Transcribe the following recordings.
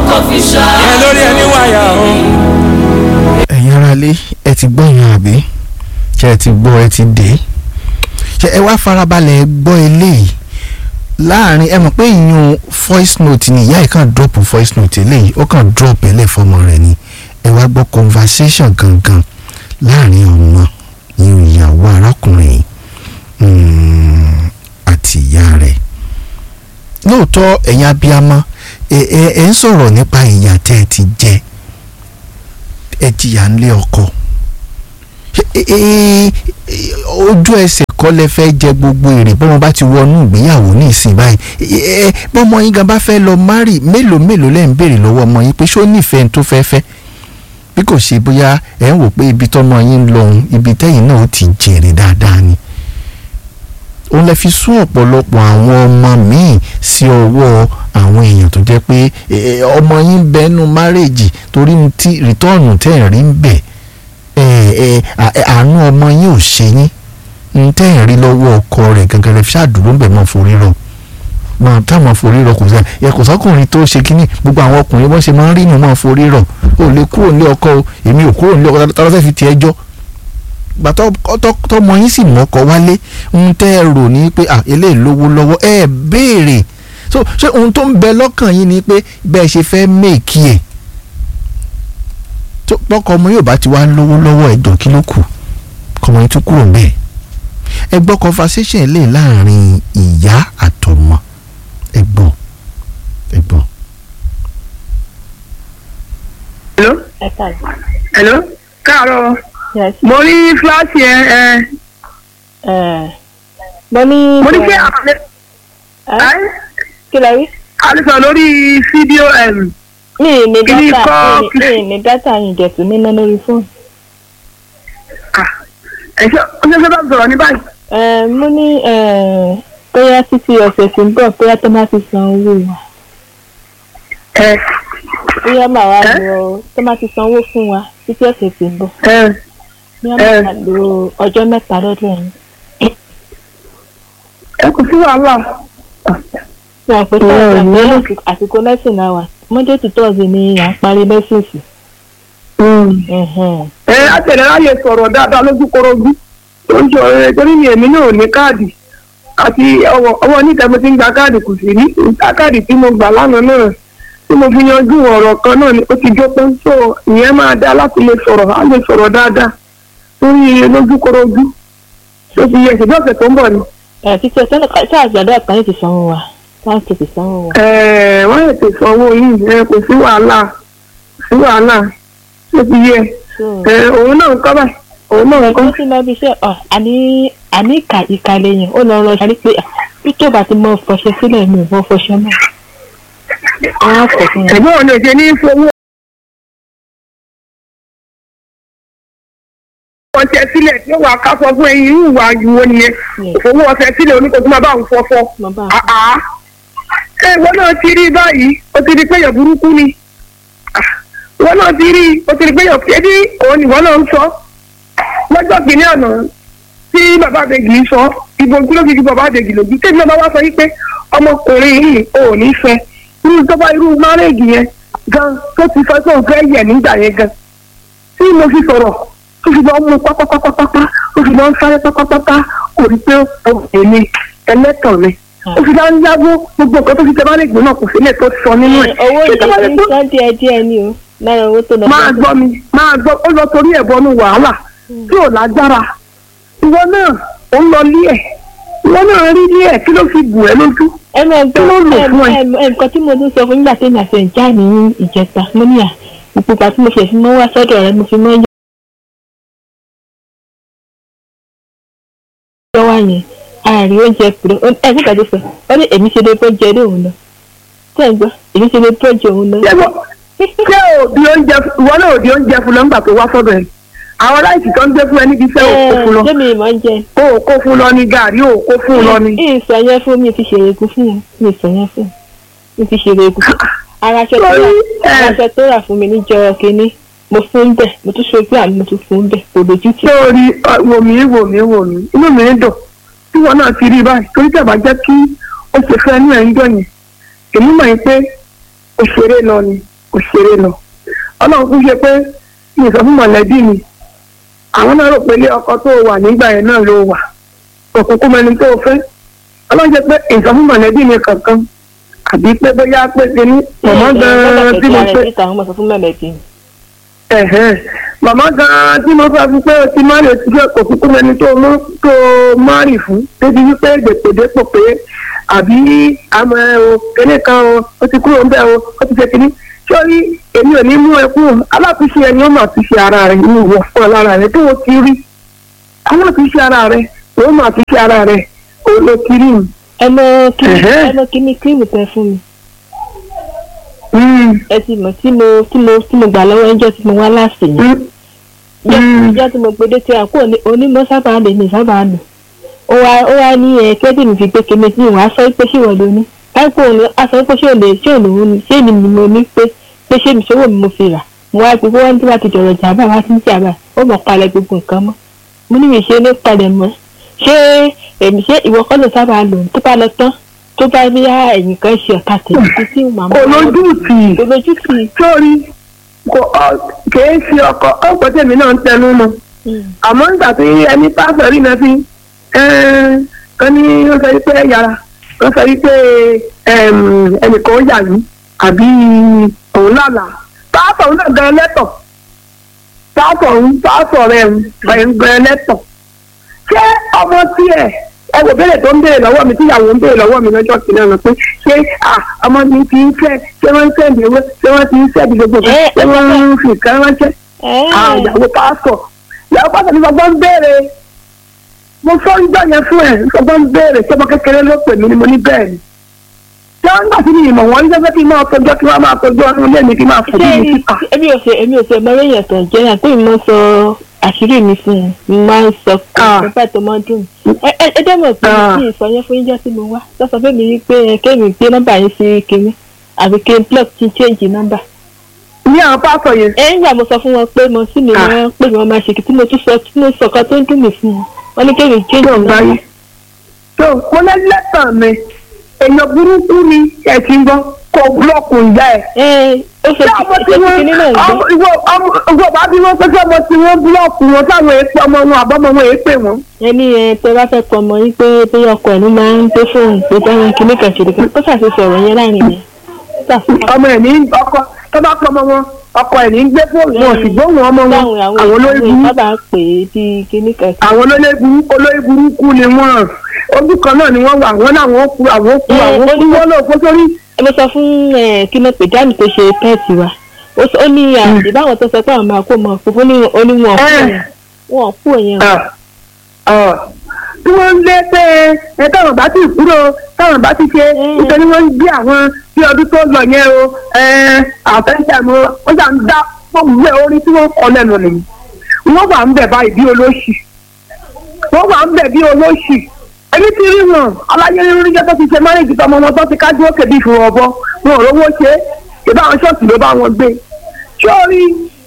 kò fi ṣá. ẹ lórí ẹni wáyà o. ẹ̀yin aráalé ẹ ti gbọ́ yan àbí ṣé ẹ ti gbọ́ ẹ ti dé ṣé ẹ wá farabalẹ̀ gbọ́ eléyìí láàrin ẹ mọ̀ pé ìyún voice note ni ìyá ẹ̀ kàn drop voice note eléyìí ó kàn drop ẹ̀ lẹ́fọ̀mọ rẹ̀ ni ẹ wá gbọ́ conversation gangan láàrin ọmọ ìyún ìyàwó arákùnrin mm, àti ìyá rẹ̀ lóòótọ́ ẹ̀yin abiyamọ ẹ ẹ ẹ ń sọ̀rọ̀ nípa ìyà tẹ́ ẹ ti jẹ ẹ jìyà ńlé ọkọ Ẹ- ẹ- ẹ- ojú ẹsẹ̀ kọ́ lẹ fẹ́ jẹ gbogbo èrè bọ́mọ bá ti wọnú ìgbéyàwó ní ìsìn báyìí Ẹ- ẹ- bọ́mọ yín gan bá fẹ́ lọ márì mélòó mélòó lẹ́ ń béèrè lọ́wọ́ ọmọ yín pé ṣó nífẹ̀ẹ́ ní tó fẹ́ fẹ́ bí kò ṣe bóyá ẹ̀ ń wò pé ibi tọ́mọ yín ń lọ òun ibi tẹ́yìn náà ó ti jèrè dáadáa ni òun lè fi sún ọ̀pọ̀lọpọ̀ àwọn ọmọ míì sí ọwọ́ àwọn èèyàn tó jẹ́ pé ẹ, ọmọ yín bẹ́nu márèèjì torí ní tí rìtọ́ọ̀nù tẹ́ ẹ̀ rí ń bẹ̀ ẹ, ẹ, à- ẹ, àánú ọmọ yín ò ṣe yín ní tẹ́ ẹ̀ rí lọ́wọ́ ọkọ rẹ̀ gangan lè fi ṣàdúró ń bẹ̀ mọ́ forí rọ mọ táwọn forí rọ kò sẹ ẹ kò sọkùnrin tó ṣe kínní gbogbo àwọn ọkùnrin bọ́n ṣe máa ń rí inú mọ́ forí rọ ò lè kúrò nílé ọkọ o èmi ò kúrò nílé ọkọ tá ló fẹ́ fi tiẹ̀ jọ́ gbàtọ́ tọmọ yín sì mọ́kọ wálé ń tẹ́ ẹ rò ní pé ah eléyìí lówó lọ́wọ́ ẹ béèrè so ṣé ohun tó ń bẹ lọ́kàn yín ni pé bẹ́ẹ̀ ṣe fẹ́ méèkì ẹ̀ tó pọ́kọ ọmọ yóò bá ti wá lówó lọ́wọ́ ẹ̀jọ̀ kí ló kù kọmọ yín tún kúrò ń bẹ́ẹ̀ ẹ gbọ́ conversation lè láàrin ìyá àtọmọ ẹ gbọ́ ẹ gbọ́. hello ẹ káàdì. hello káàárọ̀ yes mo rí fúláṣì ẹ ẹ ẹ mo ní. mo ní pé àlẹ ẹ kí lẹ rí. àlùsọ lórí fídíò ẹm mi ì ní Kí ni dátà kọ́- mi ì ní dátà yìí dẹ̀tún níná lórí fóònù. ẹṣẹ ọṣẹṣẹ bá sọ̀rọ̀ ní báyìí ẹ mo ní ẹ bóyá títí ọ̀sẹ̀ tí ń bọ̀ bóyá tó má ti san owó wa ẹ bóyá màá wá Ẹ? lọ tó má ti san owó fún wa títí ọ̀sẹ̀ tí ń bọ̀ ẹ bóyá Ẹ. màá lo ọjọ́ mẹ́ta lọ́dọ̀ yẹn. ẹ kò sí wàhálà ṣé àpò tó Ẹ, ọ̀sẹ̀ ní- àpò àsìkò- àsìkò lẹ́sìn náà wà monday to thursday ni à ń parí lẹ́sìn sí. Ẹ̀hẹ̀n. ẹ àtẹlẹ láyè sọ̀rọ̀ dáadáa lójúkorojú tó ń sọ ẹ torí ni èmi náà ò ní káàdì àti ọwọ́ ọwọ́ oníta mo ti ń gba káàdì kò sí rí ìta káàdì tí mo gbà lánàá náà tí mo fi yanjú ọ̀rọ̀ kan náà ni ó ti jópin so ìyẹn máa dá láti lè sọ̀rọ̀ á lè sọ̀rọ̀ dáadáa torí lójúkorojú tó ti yẹ ìṣèjọ́ ọ̀sẹ̀ tó ń bọ̀ ni. ẹ títí ọ̀sẹ̀ náà ṣáà àgbàdo àkànní ti sanwó wa ṣáà tètè sanwó wa. Ẹ, wọ́n lè tètè sanwó yìí ẹ, kò sí wàhálà kò sí wàhálà tó ti yẹ So, ẹ, òun náà ń kọ́ báyìí òun náà ń kọ́. ẹgbẹ́ tí lọ́ọ́ bí iṣẹ́ ọ̀ àní àní ìka ìka lẹ́yìn ó lọ rọ ṣáà pé bí tó bá ti mọ fọṣẹ sílẹ̀ mi ò mọ fọṣẹ náà. wọ́n á fọ̀ fún wọn. ẹ̀gbọ́n ò lè ṣe ní fowó ọṣẹ sílẹ̀ tí ó wà ká sọ fún ẹyin irú ìwà ìwọ nìyẹn òfowó ọṣẹ sílẹ̀ oníkó tó máa bá òun fọfọ. mo bá àá ẹ ìwọ náà ti rí báyìí o ti rí pé èèyàn burúkú ni Ah, ìwọ náà ti rí o ti rí pé èèyàn ẹbí òun ìwọ náà ń sọ lọ́jọ́ kìíní àná tí bàbá àbẹ̀gì ń sọ ìbò ojú ló fi ju bàbá àbẹ̀gì lójú tèmi náà bá wá sọ yí pé ọmọkùnrin yìí ò ní fẹ́ irú tó bá irú márèèjì yẹn gan tó ti fẹ́ tó fẹ́ yẹ̀ nígbà yẹn gan tí mo fi sọ̀rọ̀ tó fi lọ mú pátápátápátá ó fi lọ ń sáré pátápátá kò rí pé òun ni ẹlẹ́tàn mi ó fi lọ ń yáwó gbogbo nǹkan tó fi tẹ bá lè gbóná kò sílẹ̀ tó sọ nínú ẹ̀ owó Ṣé tó bá lè yìí gbó- san díẹ̀ díẹ̀ ni o lára owó tó lọ. máa gbọ́ mi máa gbọ́ ó lọ torí ẹ̀ bọnú wàhálà tí ò lágbára ìwọ náà ó ń lọ lé ẹ̀ ìwọ náà rí lé ẹ̀ kí ló fi bù ẹ́ lójú ẹ máa Kí ló lò fún ẹ? gbọ́ ẹ nǹkan tí mo tún sọ fún nígbà tí èmi àti ẹ̀ já ní ìjẹta mo ní à ipò ìgbà tí mo fi ẹ̀sìn mọ́ wá sọ́dọ̀ rẹ mo fi mọ́ yọ wá yẹn ààrẹ oúnjẹ pèrè ẹ nígbà tó sọ ó ní èmi ṣe lè bọ́ jẹ ní òun lọ tẹ́ ẹ gbọ́ èmi ṣe lè bọ́ jẹ òun lọ. ṣé wọ́n- ṣé òdi oúnjẹ ìwọ náà òdi oúnjẹ fún lọ nígbà tó wá sọ́dọ̀ ẹ̀ àwọn láìsí tó ń gbé fún ẹ níbi iṣẹ́ òkú fún lọ ṣé mi ìmọ̀ ń jẹ kó o kó fún lọ ní gàrí o kó fún lọ ní. ìsọ yẹn fún mi ti ṣe egun fún wọn mi ìsọ yẹn fún mi ti ṣe egun fún ara aṣọ tó rà Sorry, ẹ. ara aṣọ tó rà fún mi níjọ kínní mo fún bẹ́ẹ̀ mo tún ṣojú àmì mo tún fún bẹ́ẹ̀ kò lójú tì. sórí ọ, wò mí wò mí wò mí inú mi ń dùn tí wọn náà ti rí i báyìí torí tẹ̀ bá jẹ́ kí ó ṣe fẹ́ ní ẹ̀ ń jọ yẹn èmi mọ̀ yín pé òṣèré lọ ni kò ṣeré lọ ọlọ́run kún ṣe pé mi ì sọ fún mọ̀lẹ́bí mi àwọn náà rò pé ilé ọkọ tó wà nígbà yẹn náà ló wà òkùnkùn mẹni tó fẹ́ ọlọ́run ṣe pé ìsọ fún mọ̀lẹ́bí mi kankan àbí pé bóyá pé kíní mọ̀mọ́ gan-an tí mo pé síta àwọn ọmọ sọ fún mẹ̀mẹ̀tì ẹ̀hẹ́n màmá gan-an tí mo sọ fún pé o ti má lè ti fẹ́ kò kúkú mẹni tó mú tó márì fún débi wípé dèpòdépò pé àbí àmọ́ ẹ o kíní kan o ó ti kúrò ńbẹ̀ o ó ti ṣe kíní sórí èmi ò ní mú ẹ kúrò aláàfíṣe ẹni ó mà fi ṣe ara rẹ ní ìwọ fún ọ lára rẹ tó o ti rí aláàfíṣe ara rẹ ó mà fi ṣe ara rẹ òun ló ti rí mi. ẹ mọ kíní Ẹ̀hẹ́. ẹ mọ kíní kírìmù tẹ fún mi Mm, ẹ ti mọ̀ tí mo tí mo tí mo gbà lọ́wọ́ ẹjọ́ tí mo wá láàsì yẹn mm, Mm. ìjọ tí mo gbé tí a kúrò ní onímọ̀ sábà lè ní sábà lò ó wá ó wá ní ẹ kẹ́bí mi fi gbé kéme tí ìwọ̀n aṣọ pé ṣé ìwọ̀n ló ní káìpọ̀ òun aṣọ pé ṣé òun lè ṣé òun lòun ní ṣé èmi ni mo ní pé pé ṣé mi ṣòwò mi mo fi rà mo wá gbogbo wọn tí wàá ti jọ̀rọ̀ jàmbá wá sí jàmbá ó mọ̀ palẹ̀ gbogbo nǹkan mọ́ mo ní mi ṣe ní palẹ̀ mọ́ ṣé èmi ṣé ìwọ kọ́ ló sábà lò tó bá lọ tán tó bá bí ẹ̀yìn kan ṣe ọ̀tá tèmi tí màmá kò lójú tì í kò lójú tì í. sórí kò ọ- kìí ṣe ọkọ ọ̀pọ̀ tèmi náà ń tẹnu mọ́ àmọ́ nígbà tí ẹni pásọ̀ rí náà sí kan ní ó sọ wípé yàrá ó sọ wípé ẹm, ẹnìkan ó yà mí àbí òun lálà pásọ̀ òun náà gan lẹ́tọ̀ pásọ̀ òun pásọ̀ rẹ̀ ń gan lẹ́tọ̀ ṣé ọmọ tiẹ̀ ẹ wò béèrè tó ń béèrè lọ́wọ́ mi tíyàwó ń béèrè lọ́wọ́ mi lọ́jọ́ kìnìún ọ̀nà pé ṣé à, ọmọ mi ti ń fẹ́ ṣé wọ́n ń sẹ́ẹ̀dì owó ṣé wọ́n ti ń sẹ́ẹ̀dì gbogbo kan Ẹ, ṣé wọ́n ń fi nǹkan ránṣẹ́ àwọn ìyàwó pásítọ̀ ìyàwó pásítọ̀ ní sọgbọ́n ń béèrè mo sọ ìjọ yẹn fún ẹ sọgbọ́n ń béèrè tí ọmọ kékeré ló pè mí ni mo ní bẹ́ẹ̀ ni tí wọ́n ń gbà sí ní ìmọ̀ wọn ní sẹ́fẹ́ kí n máa tọjọ́ kí wọ́n máa tọjọ́ ọdún ilé mi kí n máa fò ṣé mí síta. èmi ò ṣe èmi ò ṣe ọmọ lẹ́yìn ẹ̀tàn jẹ́ náà pé mi máa ń sọ àṣírí mi fún un mo máa ń sọ Ah. pé tó máa ń dùn ẹ ẹ ẹ dẹ́mọ̀ pé Ah. kí n sọ yẹn fún yín jẹ́ tí mo wá tó sọ fún mi wípé ẹ kéèmì gbé nọ́mbà yín sí kinní àbí kí n block kí n change nọ́mbà. ní àwọn pásítọ̀ yẹn ẹ ń gbà mo sọ fún wọn pé mo sì mi Ah. wọn pé wọn máa ṣe kí tí mo tún sọ tí mo sọ kan tó ń dùn mí fún wọn wọn ní kéèmì change tó ń nọ́mbà. gbáyé tó mo lẹ́ lẹ́tàn mi èèyàn burúkú ni ẹ ti ń gbọ́ kó búlọ́ọ̀kù ìyá ẹ̀ ẹ ó ṣe ṣé ọmọ tí ìṣe wọ́n kinní náà ń gbé. ọmọ ìwọ ọmọ ìwọ bá bí wọ́n pé ṣé ọmọ tí wọ́n búlọ́ọ̀kù wọn táwọn èèpẹ̀ ọmọ wọn àbọ̀mọ wọn èèpẹ̀ wọn. ẹni ẹ tẹ bá fẹ́ pọ ọmọ yín pé bí ọkọ ẹ̀ ló máa ń gbé fóònù pé báwọn kìíní kan ṣe lè kó ṣàṣìṣe ọ̀rọ̀ yẹn láàrin yẹn. ọmọ ẹ̀ ní ọkọ tó bá pọ̀ ọmọ wọn ọkọ ẹ̀ ní gbé fóònù wọn sì gbóhùn ọmọ wọn báwọn àwọn àwọn olórí ìyàwó burúkú sábà pè é bí kìíní kan. àwọn olórí burúkú olórí burúkú ni wọn ojú kan náà ni wọn wà wọn làwọn ó kú àwọn ó kú Ẹ, àwọn ó kú ó ní- wọn lóò kó sórí. ẹ mo sọ fún ẹ kí ló pè jáàmù tó ṣe pẹ́ẹ̀tì wa ó sọ- ó ní àbí báwọn tó sọ pé àwọn máa kó mọ òfófó ní oníwọ̀n kú Ẹ. yẹn wọn kú yẹn. Ah, ah. tí wọ́n ń lé pé ẹ táwọn bá ti kúrò táwọn bá ti ṣe Mm. nítorí wọ́n ń gbé àwọn tí ọdún tó lọ yẹn o àfẹ́ńtẹ̀ mo wọ́n ṣà ń dá gbogbo ẹ̀ orí tí wọ́n kọ́ lẹ́nu nìyí wọ́n wà ń bẹ̀ báyìí bí olóṣì wọ́n wà ń bẹ̀ bí olóṣì ẹni tí rí wọn aláyé rírí jẹ́ tó ti ṣe márèjì tọmọ wọn tó ti kájú òkè bí ìfún ọbọ wọn ò rówó ṣe ìbá àwọn ṣọ́ọ̀tì ló bá wọn gbé sórí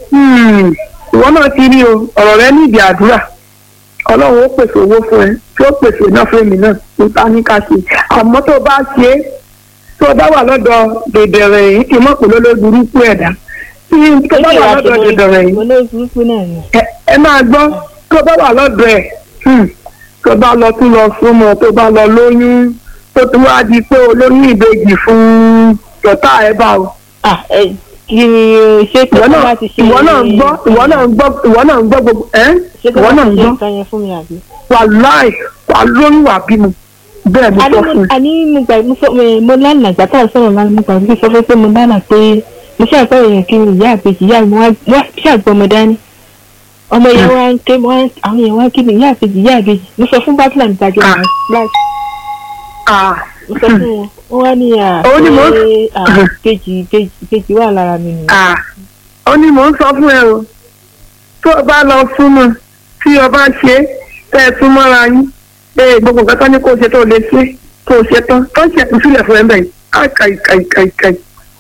ìwọ náà ti rí o ọ̀rọ̀ rẹ ní ìdí àdúrà ọlọ́run ó pèsè owó fún ẹ tí ó pèsè náà fún èmi náà tó ta ní ká ṣe àmọ́ tó bá ṣe é tó bá wà lọ́dọ̀ dèdèrè yìí kì í mọ̀ pé lólórí burúkú ẹ̀dá tí tó bá wà lọ́dọ̀ dèdèrè yìí olórí burúkú náà ni. ẹ ẹ máa gbọ́ tó bá wà lọ́dọ̀ ẹ̀ hmm, tó bá lọ tún lọ súnmọ́ tó bá lọ lóyún tó tún wá di pé olóyún ìbejì fún tọ́tà ẹ̀ bá o. ah ẹ kí ni ṣé pé ìwọ kí náà wọ́n ti ṣe ìwọ náà ń gbọ́ ìwọ náà ń gbọ́ ìwọ náà ń gbọ́ gbogbo ẹ́ ṣé kí ìwọ wọ́n náà ti ń ṣe gbọ́ nǹkan yẹn fún mi àbí. wàláì wà lóyún wà bímọ bẹ́ẹ̀ mo àní sọ mo- fún un. àní mo gbà mo sọ mo mo lánàá ìgbà tá à ń sọ̀rọ̀ lánàá mo gbà mo sọ fún pé mo lánàá pé mo ṣe àgbọ̀ èèyàn kí ni ìyá àbèjì ìyá mi wá wá ṣe àgbọ̀ ọmọ dání ọmọ yẹn wá ń ké wá ń- àwọn èèyàn wá kí ni ìyá àbèjì ìyá àbèjì mo sọ fún bátìlà mi tàjọ Ah. àwọn láti Ah, mo sọ fún wọn wọn wá ní à Òun ni mo ń- pé à kejì kejì kejì wà lára mi nìyẹn. ah. ó ní mò ń sọ fún ẹ o tó o bá lọ súnmọ́ tí o bá ṣe é tẹ́ ẹ súnmọ́ra yín ee gbogbo nǹkan tó ní kó o ṣe tó o lè ṣe tó o ṣe tán tó ń ṣẹ̀kú sílẹ̀ fún ẹ bẹ́ẹ̀ á kàì kàì kàì kàì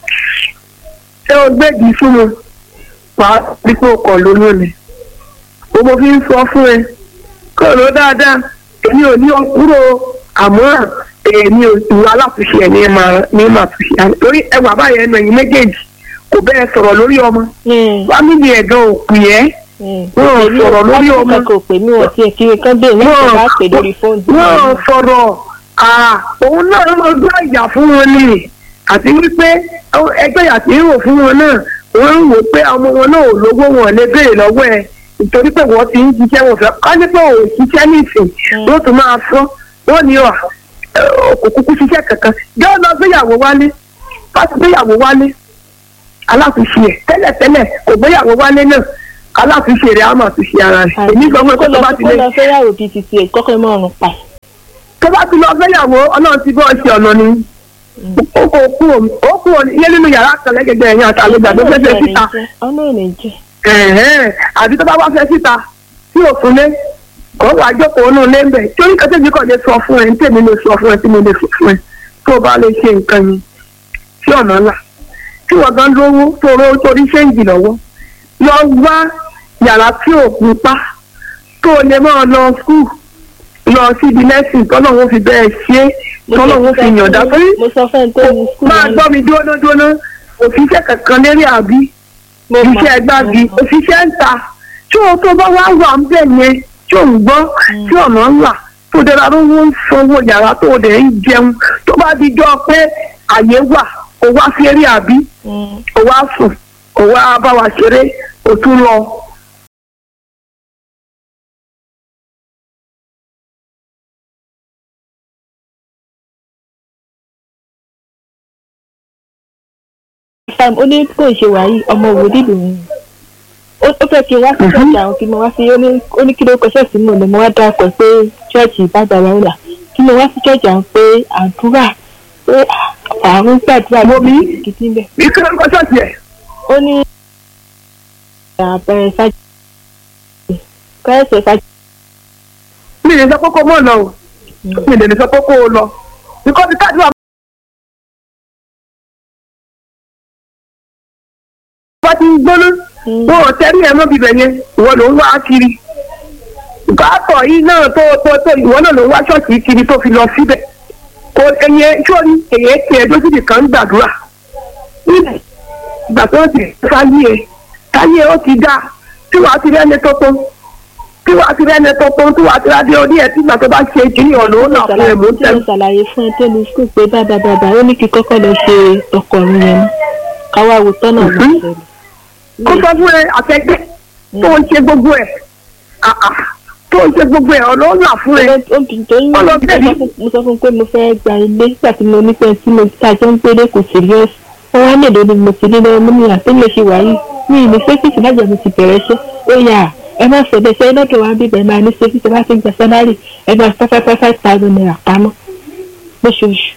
ṣé o gbèdì súnmọ́ wàá rí pé o kọ̀ lóyún ni o mo fi ń sọ fún ẹ kó o lọ dáadáa èmi ò ní ọ kúrò àmọ́ èmi ò ìwà aláàtúnṣe ẹ̀ ní máa ní máa túnṣe àná torí ẹwà báyẹn ẹnu ẹ̀yìn méjèèjì kò bẹ́ẹ̀ sọ̀rọ̀ lórí ọmọ ẹ̀ fámìlì ẹ̀gán ò pè ẹ́ ẹ̀ Wọ́n ò èmi sọ̀rọ̀ lórí láti ọmọ. kankan ò pè mí wọ́n tiẹ̀ kiri kan bẹ́ẹ̀ ní ìṣẹ̀lá bá pè lórí fóònù. wọ́n sọ̀rọ̀ à, òun náà ló máa gbá ìyà fún wọn ni àti wípé ẹgbẹ́ ìyà tí ń rò fún wọn náà wọ́n ń wò pé ọmọ wọn náà ò lówó wọn lè béèrè lọ́wọ́ ẹ̀ nítorí pé wọ́n ti ń ṣiṣẹ́ wọn fẹ́ ká ní pé ò ṣiṣẹ́ nìsín wọ́n tún máa fọ́ wọ́n ní ọ̀ kò kúkú ṣiṣẹ́ kankan jẹ́ ọ̀nà gbéyàwó wálé bá ti gbéyàwó wálé aláfiṣe ẹ̀ tẹ́lẹ̀tẹ́lẹ̀ kò gbéyàwó wálé náà aláfiṣe rẹ̀ á máa fi ṣe ara rẹ̀ èmi gbọ́n pé tó bá ti kó lè lọ fẹ́yàwó bíi titi ẹ̀ kọ́kọ́ mọ́ ọ̀run pa. tó bá ti lọ fẹ́yàwó ọlọ́run ti bọ́ ṣe ọ̀nà ni ó kò kú òun ó kú òun ilé nínú yàrá kan lẹ́gẹ̀dẹ̀ ẹ̀yìn àtàlejò àti fẹ́ fẹ́ síta ọ̀nà ò ní jẹ́. ẹ̀hẹ́n àbí tó bá wá fẹ́ síta tí ò fún lé kò wá jókòó nù lé ń bẹ̀ tí oníkan tèmi kàn lè sọ fún ẹ ní tèmi lè sọ fún ẹ tí mo lè sọ fún ẹ tó o bá lè ṣe nǹkan yẹn sí ọ̀nà ńlá tí wọ́n gan lówó tó rówó torí ṣéǹjì lọ́wọ́ lọ wá yàrá tí ò kún pa tó o lè máa lọ skul lọ síbi lẹ́sìn tọ́lọ́wọ́ fi bẹ́ẹ̀ ṣe é tọ́lọ́wọ́ fi yànjá torí mo sọ fẹ́ tó ní skul máa gbọ́ mi dúró dúró òṣìṣẹ́ kankan lérí àbí iṣẹ́ gbági òṣìṣẹ́ ń ta tí o tó bá wá wà ń bẹ̀ yẹn tí ò ń gbọ́ tí ọ̀nà ń là tó dára ló ń sanwó yàrá tó dẹ̀ ń jẹun tó bá di jọ pé àyè wà ó wá sí eré àbí ó wá sùn ó wá bá wa ṣeré ó tún lọ. sam ó ní kò ṣe wáyé ọmọ òwò dídùn mi ó ó fẹ́ kí n wá sí ṣọ́ọ̀ṣì àwọn kí n wá sí ó ní ó ní kí ló kọ ṣọ́ọ̀ṣì mọ̀ ní mo wá dákọ̀ pé ṣọ́ọ̀ṣì ìbàdàn wa wà kí mo wá sí ṣọ́ọ̀ṣì àwọn pé àdúrà pé àrùn gbàdúrà Mo bí? kìtì ń bẹ̀. bí kí ló ń kọ́ ṣọ́ọ̀ṣì ẹ̀ ó ní àbẹ̀rẹ̀ fàájì kọ́ẹ̀sẹ̀ fàájì mi lè sọ pé kó mọ̀ lọ o mi lè sọ pé kó o lọ bíkọ́ bí káàdùn bá ti ń gbóná wọn ò tẹ́rí ẹ̀ mọ́ bíbẹ̀ yẹn ìwọ ló ń wá kiri gáàtọ̀ yìí náà tó tó tó ìwọ náà ló ń wá ṣọ́ọ̀ṣì kiri tó fi lọ síbẹ̀ kò ẹyẹ sórí èyẹ tiẹ̀ lójú nìkan ń gbàdúrà nílẹ̀ ìgbà tó ti sáyé ẹ sáyé ó ti dá tí wàá ti rẹ́ni tó tó tí wàá ti rẹ́ni tó tó tí wàá ti rádé orí ẹ̀ tí ìgbà tó bá ṣe kiri ọ̀nà ó nà fún ẹ̀ mú tí tẹ̀ mo ṣàlàyé fún ẹ tó ní skul pé bàbá bàbá ó ní kí kọ́kọ́ lọ ṣe ọkọ̀ mi yẹn ná káwá wo tọ́nà Mhm. máa ṣẹlẹ̀. kó sọ fún ẹ àtẹgbẹ́ tó ń ṣe gbogbo ẹ̀ àà tó ń ṣe gbogbo ẹ̀ ọ̀nà ó nà fún ẹ obìnrin tó ń Ọlọ mo bẹ́ẹ̀ ni. sọ fún- mo sọ fún pé mo fẹ́ gba ilé nígbà tí mo ní pé tí mo ta jọ ń gbélé kò serious wọ́n wá lèdè ni mo ti ní lọ́wọ́ mo ní àtẹ́lẹ̀ ṣe wáyé mi ì ní sẹ́fíìsì lájọ mi ti bẹ̀rẹ̀ ṣe ó yà ẹ má sọ bẹ́ẹ̀ sẹ́yìn lọ́dọ̀ wa bíbẹ̀ máa ní sẹ́fíìsì bá ti ń gba sálárì ẹ máa fẹ́ fẹ́ five thousand naira pamọ́ lóṣooṣù.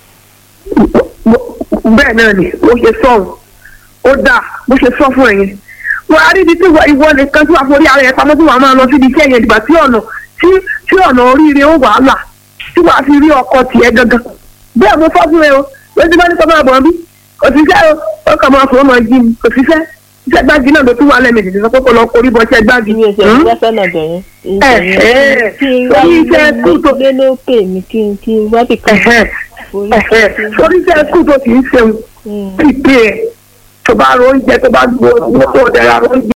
bẹ́ẹ̀ náà ni bó ṣe sọ ọ́n ó dáa bó ṣe sọ fún ẹ yẹn wọ́n á rí ibi tí ìwọ- ìwọ nìkan tí wàá forí ara ẹ̀ pamọ́ tí wàá máa lọ síbi iṣẹ́ yẹn ìgbà tí ọ̀nà tí tí ọ̀nà oríire ó wàá là tí wàá fi rí ọkọ tiẹ̀ gangan bẹ́ẹ̀ mo sọ fún ẹ o lójú bá ní kọ́ máa bọ̀ bí kò sí iṣẹ́ o ó kàn máa fò ó máa jí mi kò sí iṣẹ́ iṣẹ́ gbági náà ló tún wà lẹ́mìí ìdílé sọ pé kó lọ korí bọ́ iṣẹ́ gbági. ìwé ẹsẹ̀ Hmm? ìwé sọ́nà bẹ̀yẹn. Ẹ̀, ẹ̀, kí n torí wá iṣẹ́ ilé kú tó- ilé ló pè mí kí n kí n wá bìkan Ẹ̀hẹ́, forí ẹ̀hẹ́, torí iṣẹ́ kú tó kì í ṣeun Hmm. pípé ẹ̀ tó bá ro oúnjẹ tó bá gbó owó tó dẹ̀ra oúnjẹ